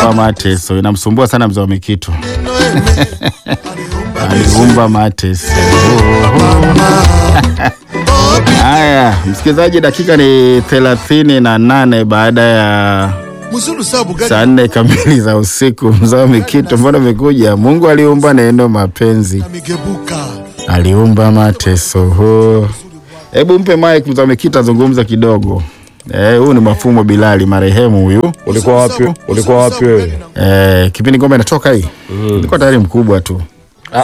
aliumba mateso, inamsumbua sana mzee wa Mikitu. aliumba mateso. Haya, msikilizaji, dakika ni thelathini na nane baada ya muzulu sabu gani saa nne kamili za usiku. Mzee wa Mikitu, mbona umekuja? Mungu aliumba neno mapenzi, migebuka aliumba mateso. Ho. Hebu mpe mic mzee wa Mikitu azungumza kidogo. Eh, huyu ni Mafumo Bilali marehemu huyu. Ulikuwa wapi? Ulikuwa wapi wewe? Eh, kipindi ngoma inatoka hii. Nilikuwa tayari mkubwa tu.